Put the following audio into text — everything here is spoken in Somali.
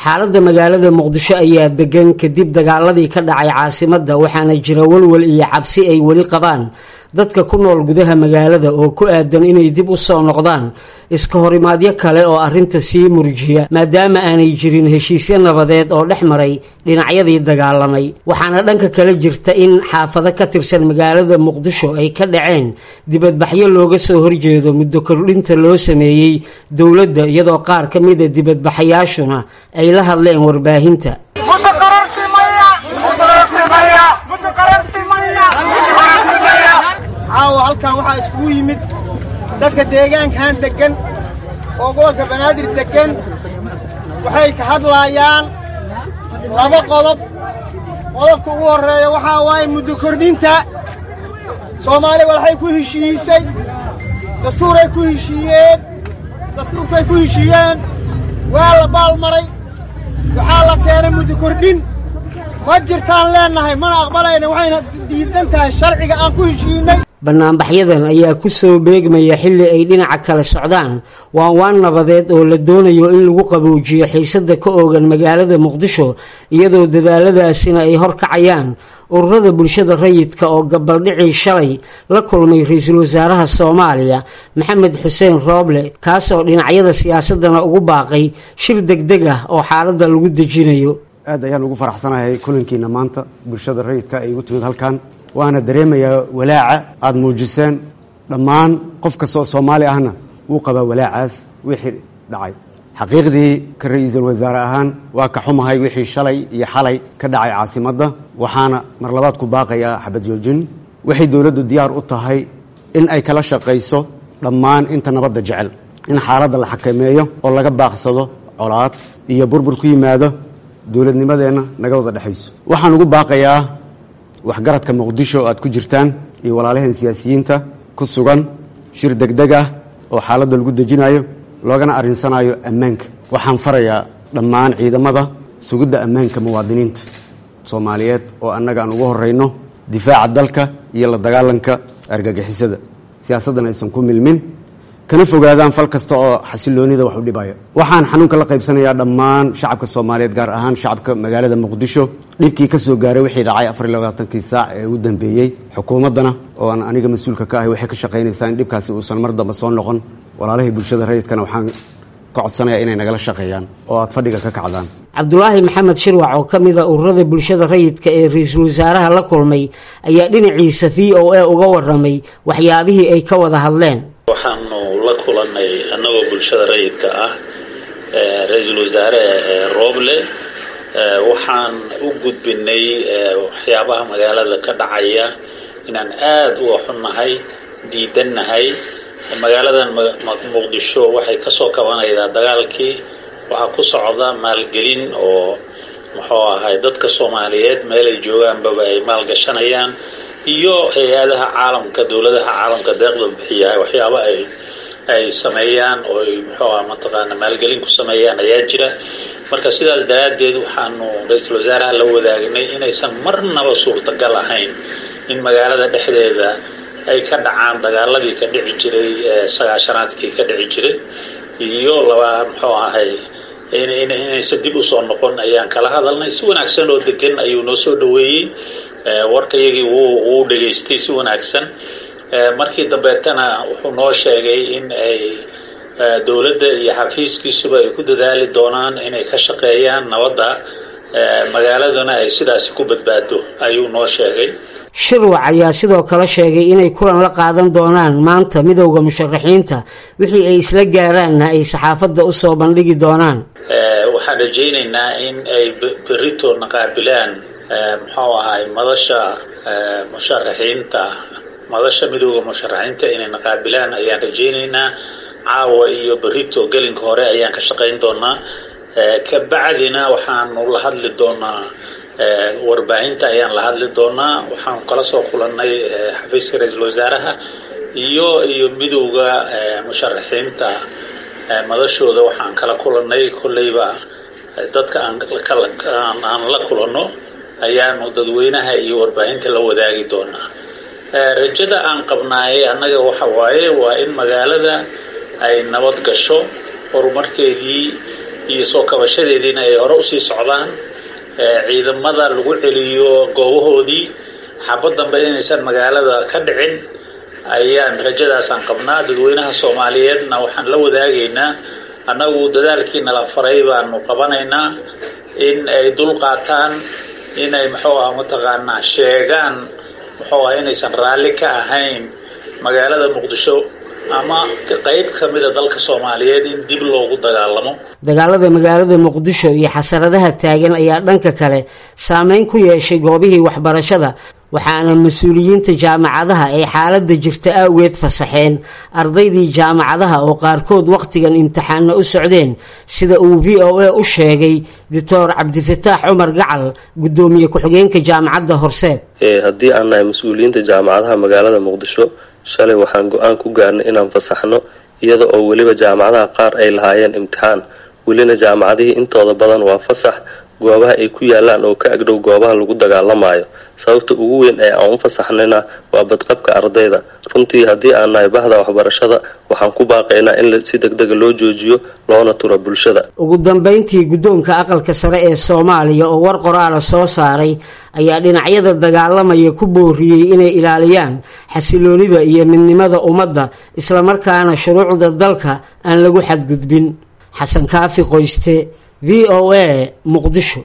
xaaladda magaalada muqdisho ayaa degan kadib dagaaladii ka dhacay caasimadda waxaana jira walwal iyo cabsi ay weli qabaan dadka ku nool gudaha magaalada oo ku aadan inay dib u soo noqdaan iska horimaadyo kale oo arrinta sii murjiya maadaama aanay jirin heshiisyo nabadeed oo dhex maray dhinacyadii dagaalamay waxaana dhanka kale jirta in xaafado ka tirsan magaalada muqdisho ay ka dhaceen dibadbaxyo looga soo horjeedo muddo kordhinta loo sameeyey dowladda iyadoo qaar ka mida dibadbaxayaashuna ay la hadleen warbaahinta caawa halkan waxaa iskugu yimid dadka deegaankan deggan oo gobolka banaadir deggan waxay ka hadlaayaan laba qodob qodobka ugu horreeya waxaa waaye muddo kordhinta soomaaliya waxay ku heshiisay dastuuray ku heshiiyeen dastuurkay ku heshiiyeen waa la baalmaray waxaa la keenay muddo kordhin ma jirtaan leennahay mana aqbalayna waxayna diidan tahay sharciga aan ku heshiinay banaanbaxyadan ayaa ku soo beegmaya xilli ay dhinaca kale socdaan waan waan nabadeed oo la doonayo in lagu qaboojiyo xiisada ka oogan magaalada muqdisho iyadoo dadaaladaasina ay horkacayaan ururada bulshada rayidka oo gabaldhicii shalay la kulmay ra-iisul wasaaraha soomaaliya maxamed xuseen rooble kaas oo dhinacyada siyaasadana ugu baaqay shir degdeg ah oo xaaladda lagu dejinayo aad ayaan ugu faraxsanahay kulankiina maanta bulshada rayidka ay igu timid halkan waana dareemayaa walaaca aada muujiseen dhammaan qof kasta oo soomaali ahna wuu qabaa walaacaas wixii dhacay xaqiiqdii ka ra-iisul wasaare ahaan waa ka xumahay wixii shalay iyo xalay ka dhacay caasimadda waxaana mar labaad ku baaqayaa xabad joojin waxay dowladdu diyaar u tahay in ay kala shaqayso dhammaan inta nabadda jecel in xaaladda la xakameeyo oo laga baaqsado colaad iyo burbur ku yimaado dowladnimadeenna naga wada dhexayso waxaan ugu baaqayaa waxgaradka muqdisho oo aad ku jirtaan iyo walaalaheen siyaasiyiinta ku sugan shir degdeg ah oo xaaladda lagu dejinayo loogana arrinsanayo ammaanka waxaan farayaa dhammaan ciidamada sugidda ammaanka muwaadiniinta soomaaliyeed oo annaga aan ugu horrayno difaaca dalka iyo la dagaalanka argagixisada siyaasaddan aysan ku milmin kana fogaadaan fal kasta oo xasiloonida wax u dhibaya waxaan xanuunka la qaybsanayaa dhammaan shacabka soomaaliyeed gaar ahaan shacabka magaalada muqdisho dhibkii ka soo gaaray wixii dhacay afar iyo labaatankii saac ee ugu dambeeyey xukuumaddana oo aan aniga mas-uulka ka ahay waxay ka shaqaynaysaa in dhibkaasi uusan mar dambe soo noqon walaalahii bulshada rayidkana waxaan ka codsanayaa inay nagala shaqeeyaan oo aad fadhiga ka kacdaan cabdulaahi maxamed shirwac oo ka mid a ururada bulshada rayidka ee ra-iisul wasaaraha la kulmay ayaa dhinaciisa v o a uga waramay waxyaabihii ay ka wada hadleen waxaanu la kulannay annagoo bulshada rayidka ah ra-iisul wasaare rooble waxaan u gudbinay waxyaabaha magaalada ka dhacaya inaan aada uga xunnahay diidannahay magaaladan muqdisho waxay kasoo kabanaydaa dagaalkii waxaa ku socda maalgelin oo muxuu ahay dadka soomaaliyeed meelay joogaanbaba ay maalgashanayaan iyo hay-adaha caalamka dowladaha caalamka deeqda bixiyahay waxyaaba ay ay sameeyaan oo ay muxuu aha mataqaana maalgelin ku sameeyaan ayaa jira marka sidaas daraaddeed waxaanu ra-iisul wasaaraha la wadaagnay inaysan marnaba suurtagal ahayn in magaalada dhexdeeda ay ka dhacaan dagaaladii ka dhici jiray sagaashanaadkii ka dhici jiray iyo laba muxuu ahay inaysan dib usoo noqon ayaan kala hadalnay si wanaagsan oo degan ayuu noo soo dhaweeyey warkayagii wuu dhegaystay si wanaagsan markii dambeetana wuxuu noo sheegay in ay dowladda iyo xafiiskiisuba ay ku dadaali doonaan inay ka shaqeeyaan nabadda magaaladuna ay sidaasi ku badbaado ayuu noo sheegay shirwac ayaa sidoo kale sheegay inay kulan la qaadan doonaan maanta midowda musharaxiinta wixii ay isla gaaraanna ay saxaafadda usoo bandhigi doonaan waxaan rajaynaynaa in ay berito naqaabilaan muxuu ahay madasha musharaxiinta madasha midowda musharaxiinta inay naqaabilaan ayaan rajaynaynaa caawa iyo berito gelinka hore ayaan ka shaqayn doonaa kabacdina waxaanu la hadli doonaa warbaahinta ayaan la hadli doonaa waxaanu kala soo kulannay xafiiska ra-iisul wasaaraha iyo iyo midowda musharaxiinta madashooda waxaan kala kulannay kolleyba dadka aan la kulanno ayaanu dadweynaha iyo warbaahinta la wadaagi doonaa rajada aan qabnaayay annaga waxa waaye waa in magaalada ay nabad gasho horumarkeedii iyo soo kabashadeediina ay hore usii socdaan ciidamada lagu celiyo goobahoodii xabad dambe inaysan magaalada ka dhicin ayaan rajadaasaan qabnaa dadweynaha soomaaliyeedna waxaan la wadaagaynaa annagu dadaalkii nala faray baanu qabanaynaa in ay dul qaataan inay muxuu ah mataqaanaa sheegaan muxuu ah inaysan raalli ka ahayn magaalada muqdisho ama qayb ka mida dalka soomaaliyeed in dib loogu dagaalamo dagaalada magaalada muqdisho iyo xasaradaha taagan ayaa dhanka kale saameyn ku yeeshay goobihii waxbarashada waxaana mas-uuliyiinta jaamacadaha ay xaaladda jirta awgeed fasaxeen ardaydii jaamacadaha oo qaarkood wakhtigan imtixaanna u socdeen sida uu v o a u sheegay doctor cabdifataax cumar gacal guddoomiye ku-xigeenka jaamacadda horseed haddii aan nahay mas-uuliyiinta jaamacadaha magaalada muqdisho shalay waxaan go-aan ku gaarnay inaan fasaxno iyada oo weliba jaamacadaha qaar ay lahaayeen imtixaan welina jaamacadihii intooda badan waa fasax goobaha ay ku yaalaan oo ka agdhow goobaha lagu dagaalamayo sababta ugu weyn ee aan u fasaxnayna waa badqabka ardayda runtii haddii aan nahay bahda waxbarashada waxaan ku baaqaynaa in si degdega loo joojiyo loona turo bulshada ugu dambeyntii guddoonka aqalka sare ee soomaaliya oo war qoraala soo saaray ayaa dhinacyada dagaalamaya ku booriyey inay ilaaliyaan xasiloonida iyo midnimada ummadda islamarkaana shuruucda dalka aan lagu xadgudbin xasan kaafi qoyste v o a muqdisho